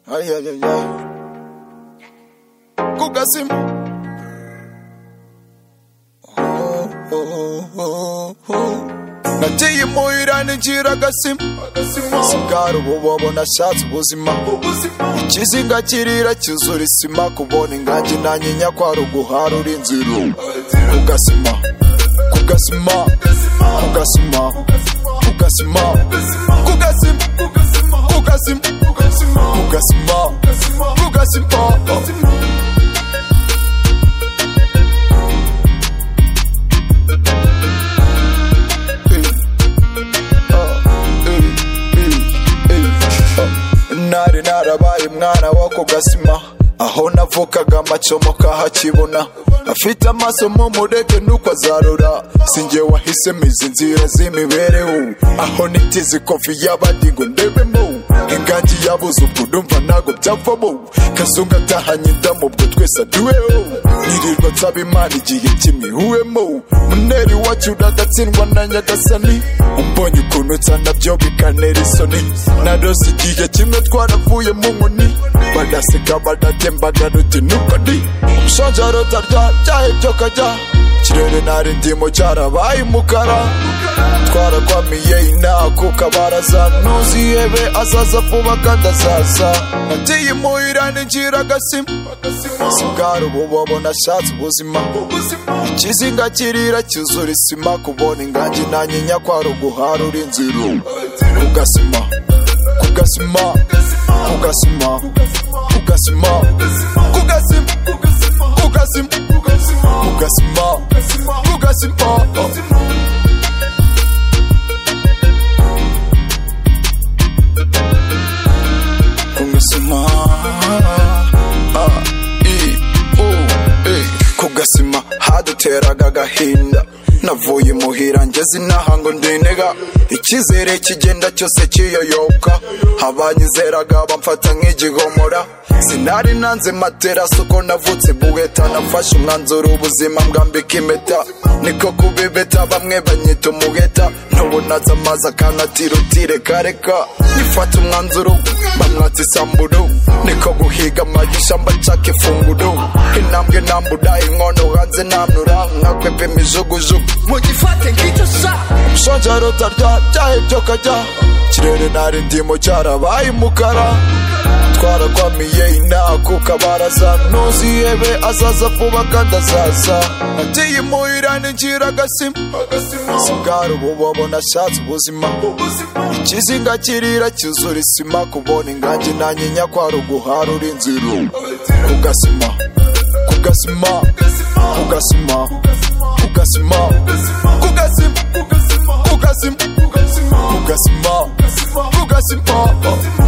Ay, ay, ay, ay. Kuka sim. Oh, oh, oh. Nateye muhira ninjira agasim. Sigara ubu wabona ashatse ubuzima. Ikizinga kirira cyuzura isima. Kubona ingagi nanyinya kwari uguharura inzira. Kugasima. Kugasima. Kugasima. Kugasima. Kugasima. Kugasima. Kugasima. Kugasima. Kugasima. nari narabaye mwana wo ku gasima aho navukaga amacomo kahakibona afite amaso mu mureke nuko azarura sinjye wahisemo izi nzira z'imibereho aho nitize kofi y'abandi ngo ndebemo ingagi yabuze ubwo ndumva ntago byavamo kazungu atahanye indamu ubwo twese aduweho nirirwa nsaba imana igihe kimihuwemo muneri wacu uragatsindwa na nyagasani umbonye ukuntu nsa nabyo bikanera isoni narose igihe kimwe twaravuye mu nkoni badaseka badatemba garuti nuko ndi umushonje arotarya byahebye kajya ikirere nari ndimo cyarabaye umukara twarakwamiye inaha ku kabaraza ntuzihebe azaza vuba kandi azaza nagiye imuhira ninjira agasima sigara ubu babona ashatse ubuzima ikizinga kirira cyuzura isima kubona ingagi nanyinya kwari uguharura inzira kugasima kugasima kugasima kugasima kugasima kugasima kugasima kugasima kugasima kugasima kugasima haduteraga agahinda navuye muhira ngeze inaha ngo ndinega icyizere kigenda cyose kiyoyoka abanyizeraga bamfata nk'igihomora sinari nanze materasi uko navutse buheta nafashe umwanzuro ubuzima mbwambika impeta niko kubibeta bamwe banyita umuheta ntubonaza amazi akanatira utirekareka nifata umwanzuro bamwatsa isamburu niko guhiga amagisha mbacaka ifunguro intambwe ntambura inkono hanze ntamnura nkakwepa imijugujugu mugifate nk'icyo sa ushonje arotarya byahebye kajya ikirere nari ndimo cyarabaye umukara twarakwamiye inaha ku kabaraza ntuzihebe azaza vuba kandi azaza nagiye imuhira ninjira agasima sigara ubu babona ashatse ubuzima ikizinga kirira cyuzura isima kubona ingagi nanyinya kwari uguharura inzira kugasima kugasima kugasima kugasima kugasima kugasima kugasima kugasima kugasima